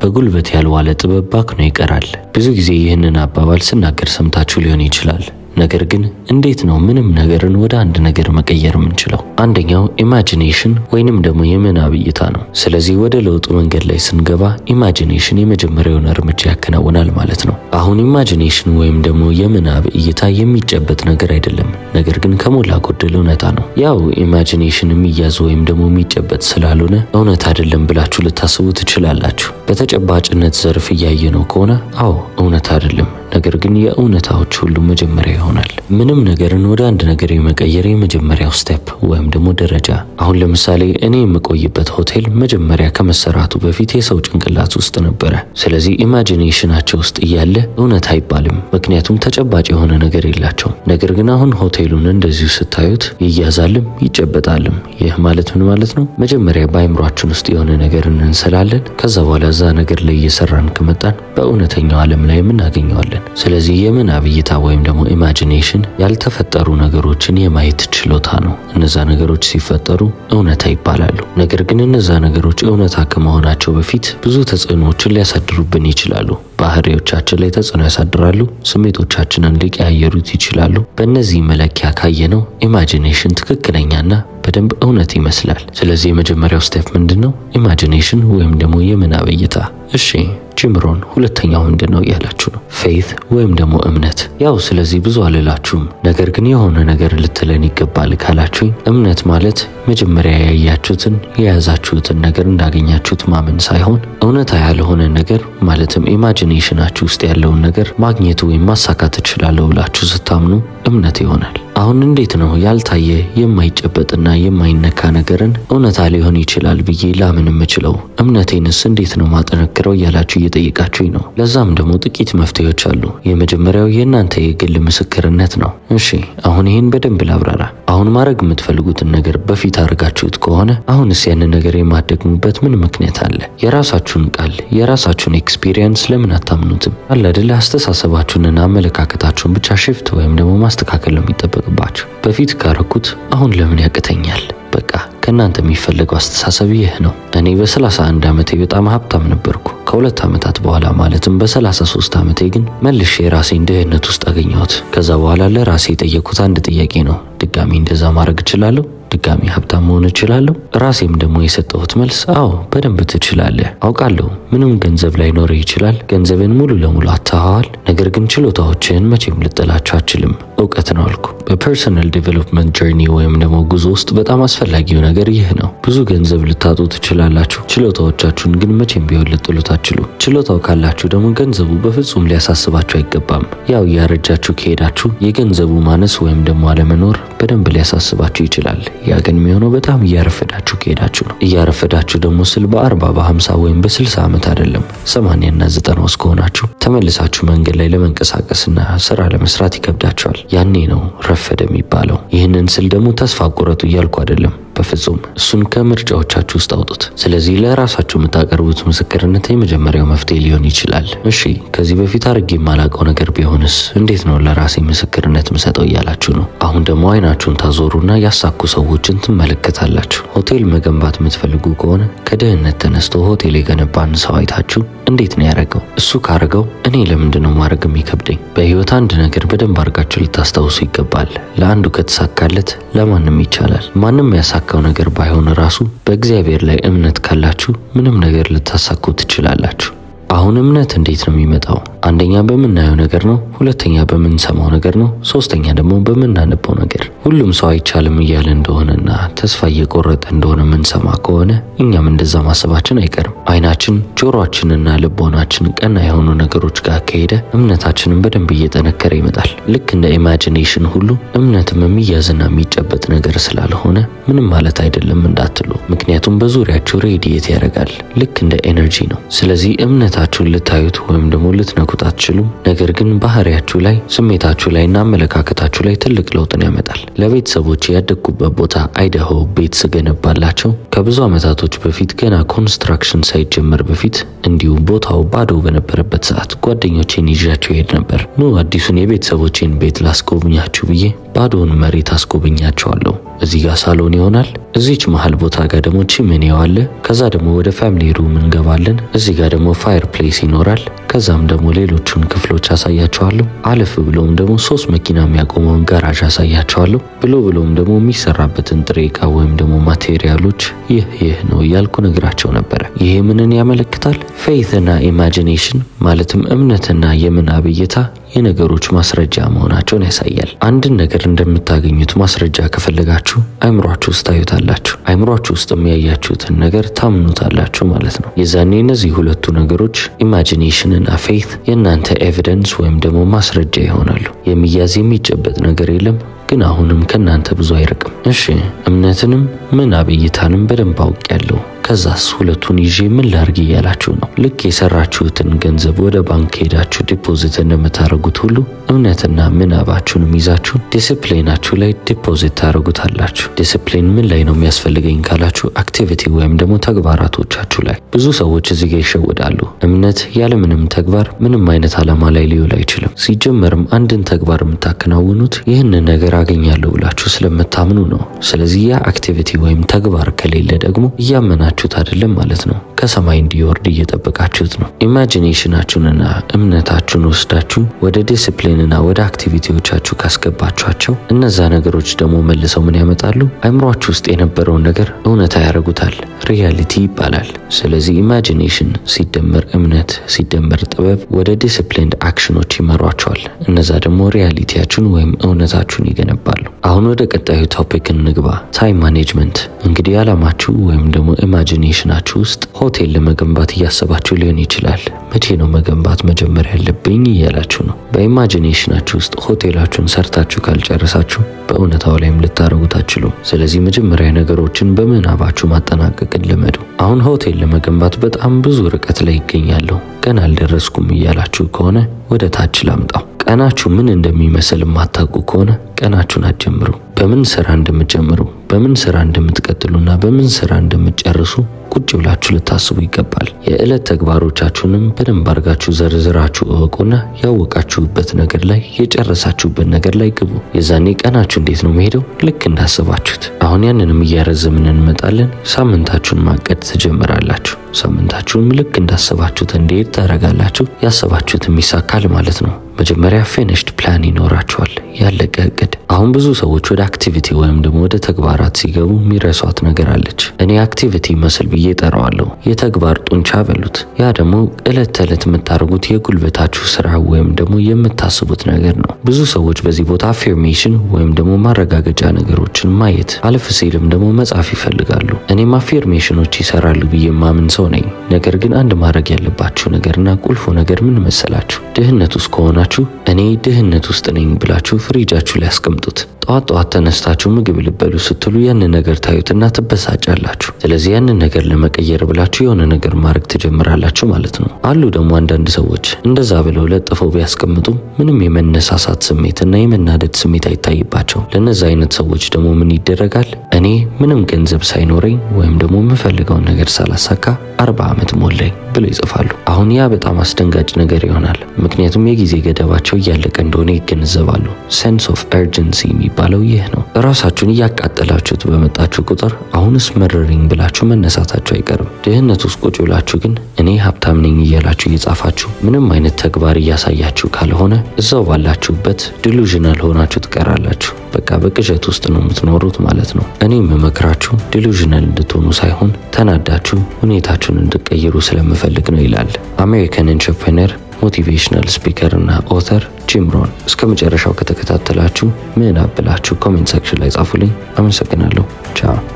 በጉልበት ያልዋለ ጥበብ ባክኖ ይቀራል። ብዙ ጊዜ ይህንን አባባል ስናገር ሰምታችሁ ሊሆን ይችላል። ነገር ግን እንዴት ነው ምንም ነገርን ወደ አንድ ነገር መቀየር የምንችለው? አንደኛው ኢማጂኔሽን ወይንም ደግሞ የምናብ እይታ ነው። ስለዚህ ወደ ለውጡ መንገድ ላይ ስንገባ ኢማጂኔሽን የመጀመሪያውን እርምጃ ያከናውናል ማለት ነው። አሁን ኢማጂኔሽን ወይም ደግሞ የምናብ እይታ የሚጨበጥ ነገር አይደለም፣ ነገር ግን ከሞላ ጎደል እውነታ ነው። ያው ኢማጂኔሽን የሚያዝ ወይም ደግሞ የሚጨበጥ ስላልሆነ እውነት አይደለም ብላችሁ ልታስቡ ትችላላችሁ። በተጨባጭነት ዘርፍ እያየ ነው ከሆነ አዎ እውነት አይደለም ነገር ግን የእውነታዎች ሁሉ መጀመሪያ ይሆናል። ምንም ነገርን ወደ አንድ ነገር የመቀየር የመጀመሪያው ስቴፕ ወይም ደግሞ ደረጃ። አሁን ለምሳሌ እኔ የምቆይበት ሆቴል መጀመሪያ ከመሰራቱ በፊት የሰው ጭንቅላት ውስጥ ነበረ። ስለዚህ ኢማጂኔሽናቸው ውስጥ እያለ እውነት አይባልም፣ ምክንያቱም ተጨባጭ የሆነ ነገር የላቸውም። ነገር ግን አሁን ሆቴሉን እንደዚሁ ስታዩት ይያዛልም ይጨበጣልም። ይህ ማለት ምን ማለት ነው? መጀመሪያ በአይምሯችን ውስጥ የሆነ ነገርን እንስላለን። ከዛ በኋላ እዛ ነገር ላይ እየሰራን ከመጣን በእውነተኛው ዓለም ላይ የምናገኘዋለን። ስለዚህ የምናብ እይታ ወይም ደግሞ ኢማጂኔሽን ያልተፈጠሩ ነገሮችን የማየት ችሎታ ነው። እነዛ ነገሮች ሲፈጠሩ እውነታ ይባላሉ። ነገር ግን እነዛ ነገሮች እውነታ ከመሆናቸው በፊት ብዙ ተጽዕኖዎችን ሊያሳድሩብን ይችላሉ። ባህሪዎቻችን ላይ ተጽዕኖ ያሳድራሉ። ስሜቶቻችንን ሊቀያየሩት ይችላሉ። በእነዚህ መለኪያ ካየነው ኢማጂኔሽን ትክክለኛና በደንብ እውነት ይመስላል። ስለዚህ የመጀመሪያው ስቴፕ ምንድን ነው? ኢማጂኔሽን ወይም ደግሞ የምናብ እይታ። እሺ ጅምሮን ሁለተኛው ምንድን ነው እያላችሁ ነው። ፌይት ወይም ደግሞ እምነት። ያው ስለዚህ ብዙ አልላችሁም፣ ነገር ግን የሆነ ነገር ልትለን ይገባል ካላችሁኝ እምነት ማለት መጀመሪያ ያያችሁትን የያዛችሁትን ነገር እንዳገኛችሁት ማመን ሳይሆን እውነታ ያልሆነ ነገር ማለትም ኢማጂኔሽናችሁ ውስጥ ያለውን ነገር ማግኘት ወይም ማሳካት እችላለሁ ብላችሁ ስታምኑ እምነት ይሆናል። አሁን እንዴት ነው ያልታየ የማይጨበጥና የማይነካ ነገርን እውነታ ሊሆን ይችላል ብዬ ላምን የምችለው? እምነቴንስ እንዴት ነው ማጠነክረው እያላችሁ እየጠየቃችሁኝ ነው። ለዛም ደግሞ ጥቂት መፍትሄዎች አሉ። የመጀመሪያው የእናንተ የግል ምስክርነት ነው። እሺ አሁን ይህን በደንብ ላብራራ። አሁን ማድረግ የምትፈልጉትን ነገር በፊት አድርጋችሁት ከሆነ አሁንስ ያንን ነገር የማደግሙበት ምን ምክንያት አለ? የራሳችሁን ቃል የራሳችሁን ኤክስፒሪየንስ ለምን አታምኑትም? አለ አይደለ? አስተሳሰባችሁንና አመለካከታችሁን ብቻ ሽፍት ወይም ደግሞ ማስተካከል ነው የሚጠበቅባችሁ። በፊት ካረኩት አሁን ለምን ያቅተኛል? በቃ ከእናንተ የሚፈለገው አስተሳሰብ ይህ ነው። እኔ በ31 ዓመቴ በጣም ሀብታም ነበርኩ። ከሁለት ዓመታት በኋላ ማለትም በ33 ዓመቴ ግን መልሼ የራሴን ድህነት ውስጥ አገኘሁት። ከዛ በኋላ ለራሴ የጠየኩት አንድ ጥያቄ ነው። ድጋሚ እንደዛ ማድረግ እችላለሁ? ድጋሚ ሀብታም መሆን እችላለሁ? ራሴም ደግሞ የሰጠሁት መልስ አዎ በደንብ ትችላለህ። አውቃለሁ ምንም ገንዘብ ላይኖርህ ይችላል። ገንዘብን ሙሉ ለሙሉ አታኸዋል። ነገር ግን ችሎታዎችህን መቼም ልጥላቸው አችልም። እውቀት ነው አልኩ። በፐርሰናል ዴቨሎፕመንት ጀርኒ ወይም ደግሞ ጉዞ ውስጥ በጣም አስፈላጊው ነገር ይህ ነው። ብዙ ገንዘብ ልታጡ ትችላላችሁ። ችሎታዎቻችሁን ግን መቼም ቢሆን ልጥሉት አትችሉ። ችሎታው ካላችሁ ደግሞ ገንዘቡ በፍጹም ሊያሳስባችሁ አይገባም። ያው እያረጃችሁ ከሄዳችሁ የገንዘቡ ማነስ ወይም ደግሞ አለመኖር በደንብ ሊያሳስባችሁ ይችላል። ያ ግን የሚሆነው በጣም እያረፈዳችሁ ከሄዳችሁ ነው። እያረፈዳችሁ ደግሞ ስል በአርባ በሀምሳ ወይም በስልሳ ዓመት አይደለም ሰማንያና ዘጠና ውስጥ ከሆናችሁ ተመልሳችሁ መንገድ ላይ ለመንቀሳቀስና ስራ ለመስራት ይከብዳችኋል። ያኔ ነው ረፈደ የሚባለው። ይህንን ስል ደግሞ ተስፋ ቁረጡ እያልኩ አይደለም። በፍጹም እሱን ከምርጫዎቻችሁ ውስጥ አውጡት። ስለዚህ ለራሳችሁ የምታቀርቡት ምስክርነት የመጀመሪያው መፍትሄ ሊሆን ይችላል። እሺ ከዚህ በፊት አድርጌ የማላውቀው ነገር ቢሆንስ እንዴት ነው ለራሴ ምስክርነት ምሰጠው እያላችሁ ነው። አሁን ደግሞ አይናችሁን ታዞሩና ያሳኩ ሰዎችን ትመለከታላችሁ። ሆቴል መገንባት የምትፈልጉ ከሆነ ከድህነት ተነስቶ ሆቴል የገነባን ሰው አይታችሁ እንዴት ነው ያደረገው? እሱ ካረገው እኔ ለምንድን ነው ማድረግ የሚከብደኝ? በህይወት አንድ ነገር በደንብ አድርጋችሁ ልታስታውሱ ይገባል። ለአንዱ ከተሳካለት ለማንም ይቻላል። ማንም ያሳካው ነገር ባይሆን ራሱ በእግዚአብሔር ላይ እምነት ካላችሁ ምንም ነገር ልታሳኩ ትችላላችሁ። አሁን እምነት እንዴት ነው የሚመጣው? አንደኛ በምናየው ነገር ነው። ሁለተኛ በምንሰማው ነገር ነው። ሶስተኛ ደግሞ በምናነበው ነገር። ሁሉም ሰው አይቻልም እያለ እንደሆነና ተስፋ እየቆረጠ እንደሆነ የምንሰማ ከሆነ እኛም እንደዛ ማሰባችን አይቀርም። አይናችን፣ ጆሮአችንና ልቦናችን ቀና የሆኑ ነገሮች ጋር ከሄደ እምነታችንን በደንብ እየጠነከረ ይመጣል። ልክ እንደ ኢማጂኔሽን ሁሉ እምነትም የሚያዝና የሚጨበጥ ነገር ስላልሆነ ምንም ማለት አይደለም እንዳትሉ። ምክንያቱም በዙሪያችሁ ሬዲየት ያደርጋል። ልክ እንደ ኤነርጂ ነው። ስለዚህ እምነታችሁን ልታዩት ወይም ደግሞ ልትነኩት አትችሉም። ነገር ግን ባህሪያችሁ ላይ፣ ስሜታችሁ ላይ እና አመለካከታችሁ ላይ ትልቅ ለውጥን ያመጣል። ለቤተሰቦች ያደግኩበት ቦታ አይደሆ ቤት ስገነባላቸው ከብዙ ዓመታቶች በፊት ገና ኮንስትራክሽን ሳይጀመር በፊት እንዲሁም ቦታው ባዶ በነበረበት ሰዓት ጓደኞቼን ይዣቸው ይሄድ ነበር። ኑ አዲሱን የቤተሰቦቼን ቤት ላስጎብኛችሁ ብዬ ባዶውን መሬት አስጎበኛቸዋለሁ። እዚህ ጋር ሳሎን ይሆናል። እዚች መሀል ቦታ ጋር ደግሞ ቺምኔው አለ። ከዛ ደግሞ ወደ ፋሚሊ ሩም እንገባለን። እዚህ ጋር ደግሞ ፋየር ፕሌስ ይኖራል። ከዛም ደግሞ ሌሎቹን ክፍሎች አሳያቸዋለሁ። አለፍ ብሎም ደግሞ ሶስት መኪና የሚያቆመውን ጋራዥ አሳያቸዋለሁ። ብሎ ብሎም ደግሞ የሚሰራበትን ጥሬ ዕቃ ወይም ደግሞ ማቴሪያሎች ይህ ይህ ነው እያልኩ ነግራቸው ነበረ። ይሄ ምንን ያመለክታል? ፌይትና ኢማጂኔሽን ማለትም እምነትና የምናብ እይታ የነገሮች ማስረጃ መሆናቸውን ያሳያል። አንድን ነገር እንደምታገኙት ማስረጃ ከፈለጋችሁ አይምሯችሁ ውስጥ ታዩታላችሁ። አይምሯችሁ ውስጥ የሚያያችሁትን ነገር ታምኑታላችሁ ማለት ነው። የዛኔ እነዚህ ሁለቱ ነገሮች ኢማጂኔሽን እና ፌይት የእናንተ ኤቪደንስ ወይም ደግሞ ማስረጃ ይሆናሉ። የሚያዝ የሚጨበጥ ነገር የለም ግን አሁንም ከእናንተ ብዙ አይርቅም። እሺ እምነትንም ምናብ እይታንም በደንብ አውቄያለሁ። ከዛስ ሁለቱን ይዤ ምን ላርግ እያላችሁ ነው። ልክ የሰራችሁትን ገንዘብ ወደ ባንክ ሄዳችሁ ዲፖዚት እንደምታደርጉት ሁሉ እምነትና ምናባችሁንም ይዛችሁ ዲስፕሊናችሁ ላይ ዲፖዚት ታደርጉታላችሁ። ዲስፕሊን ምን ላይ ነው የሚያስፈልገኝ ካላችሁ አክቲቪቲ ወይም ደግሞ ተግባራቶቻችሁ ላይ። ብዙ ሰዎች እዚህ ጋር ይሸወዳሉ። እምነት ያለምንም ተግባር ምንም አይነት ዓላማ ላይ ሊውል አይችልም። ሲጀመርም አንድን ተግባር የምታከናውኑት ይህንን ነገር አገኛለሁ ብላችሁ ስለምታምኑ ነው። ስለዚህ ያ አክቲቪቲ ወይም ተግባር ከሌለ ደግሞ እያመናችሁት አይደለም ማለት ነው። ከሰማይ እንዲወርድ እየጠበቃችሁት ነው። ኢማጂኔሽናችሁንና እምነታችሁን ወስዳችሁ ወደ ዲስፕሊንና ወደ አክቲቪቲዎቻችሁ ካስገባችኋቸው እነዛ ነገሮች ደግሞ መልሰው ምን ያመጣሉ? አይምሯችሁ ውስጥ የነበረውን ነገር እውነታ ያደርጉታል። ሪያሊቲ ይባላል። ስለዚህ ኢማጂኔሽን ሲደመር እምነት ሲደመር ጥበብ ወደ ዲስፕሊንድ አክሽኖች ይመሯቸዋል። እነዛ ደግሞ ሪያሊቲያችሁን ወይም እውነታችሁን ይገነባሉ። አሁን ወደ ቀጣዩ ቶፒክ እንግባ። ታይም ማኔጅመንት። እንግዲህ አላማችሁ ወይም ደግሞ ኢማጂኔሽናችሁ ውስጥ ሆቴል ለመገንባት እያሰባችሁ ሊሆን ይችላል። መቼ ነው መገንባት መጀመር ያለብኝ እያላችሁ ነው። በኢማጂኔሽናችሁ ውስጥ ሆቴላችሁን ሰርታችሁ ካልጨረሳችሁ በእውነታው ላይም ልታደርጉት አትችሉም። ስለዚህ መጀመሪያ ነገሮችን በምናባችሁ ማጠናቀቅን ልመዱ። አሁን ሆቴል ለመገንባት በጣም ብዙ ርቀት ላይ ይገኛለሁ፣ ገና አልደረስኩም እያላችሁ ከሆነ ወደ ታች ላምጣው። ቀናችሁ ምን እንደሚመስል የማታውቁ ከሆነ ቀናችሁን አትጀምሩ። በምን ስራ እንደምትጀምሩ፣ በምን ስራ እንደምትቀጥሉና በምን ስራ እንደምትጨርሱ ቁጭ ብላችሁ ልታስቡ ይገባል። የዕለት ተግባሮቻችሁንም በደንብ አድርጋችሁ ዘርዝራችሁ እወቁና ያወቃችሁበት ነገር ላይ የጨረሳችሁበት ነገር ላይ ግቡ። የዛኔ ቀናችሁ እንዴት ነው መሄደው? ልክ እንዳሰባችሁት። አሁን ያንንም እያረዘምን እንመጣለን። ሳምንታችሁን ማቀድ ትጀምራላችሁ። ሳምንታችሁንም ልክ እንዳሰባችሁት እንዲሄድ ታደርጋላችሁ። ያሰባችሁትም ይሳካል ማለት ነው። መጀመሪያ ፊኒሽድ ፕላን ይኖራችኋል፣ ያለቀ እቅድ። አሁን ብዙ ሰዎች ወደ አክቲቪቲ ወይም ደግሞ ወደ ተግባራት ሲገቡ የሚረሷት ነገር አለች። እኔ አክቲቪቲ መስል ብዬ ጠራዋለሁ። የተግባር ጡንቻ በሉት። ያ ደግሞ እለት ተዕለት የምታደርጉት የጉልበታችሁ ስራ ወይም ደግሞ የምታስቡት ነገር ነው። ብዙ ሰዎች በዚህ ቦታ አፌርሜሽን ወይም ደግሞ ማረጋገጫ ነገሮችን ማየት አለፍ ሲልም ደግሞ መጻፍ ይፈልጋሉ። እኔም አፌርሜሽኖች ይሰራሉ ብዬ ማምን ሰው ነኝ። ነገር ግን አንድ ማድረግ ያለባችሁ ነገርና ቁልፉ ነገር ምን መሰላችሁ? ድህነት ውስጥ ከሆናችሁ እኔ ድህነት ውስጥ ነኝ ብላችሁ ፍሪጃችሁ ላይ አስቀምጡት። ጠዋት ጠዋት ተነስታችሁ ምግብ ልበሉ ስትሉ ያንን ነገር ታዩትና ትበሳጫላችሁ። ስለዚህ ያንን ነገር ለመቀየር ብላችሁ የሆነ ነገር ማድረግ ትጀምራላችሁ ማለት ነው። አሉ ደግሞ አንዳንድ ሰዎች እንደዛ ብለው ለጥፈው ቢያስቀምጡ ምንም የመነሳሳት ስሜትና የመናደድ ስሜት አይታይባቸው። ለነዛ አይነት ሰዎች ደግሞ ምን ይደረጋል? እኔ ምንም ገንዘብ ሳይኖረኝ ወይም ደግሞ የምፈልገውን ነገር ሳላሳካ አርባ ዓመት ሞላኝ ብለው ይጽፋሉ። አሁን ያ በጣም አስደንጋጭ ነገር ይሆናል። ምክንያቱም የጊዜ ገደባቸው እያለቀ እንደሆነ ይገነዘባሉ። ሴንስ ኦፍ ኤርጀንሲ የሚባለው ይህ ነው። ራሳችሁን እያቃጠላችሁት በመጣችሁ ቁጥር አሁንስ መረረኝ ብላችሁ መነሳታችሁ አይቀርም። ድህነት ውስጥ ቁጭ ብላችሁ ግን እኔ ሀብታም ነኝ እያላችሁ እየጻፋችሁ ምንም አይነት ተግባር እያሳያችሁ ካልሆነ እዛው ባላችሁበት ዲሉዥናል ሆናችሁ ትቀራላችሁ። በቃ በቅዠት ውስጥ ነው የምትኖሩት ማለት ነው። እኔ የምመክራችሁ ዲሉዥናል እንድትሆኑ ሳይሆን ተናዳችሁ ሁኔታችሁን እንድቀይሩ ስለምፈልግ ነው ይላል አሜሪካን ኢንተርፕረነር ሞቲቬሽናል ስፒከር እና ኦተር ጂም ሮን። እስከ መጨረሻው ከተከታተላችሁ ምን አብላችሁ ኮሜንት ሴክሽን ላይ ጻፉልኝ። አመሰግናለሁ። ቻው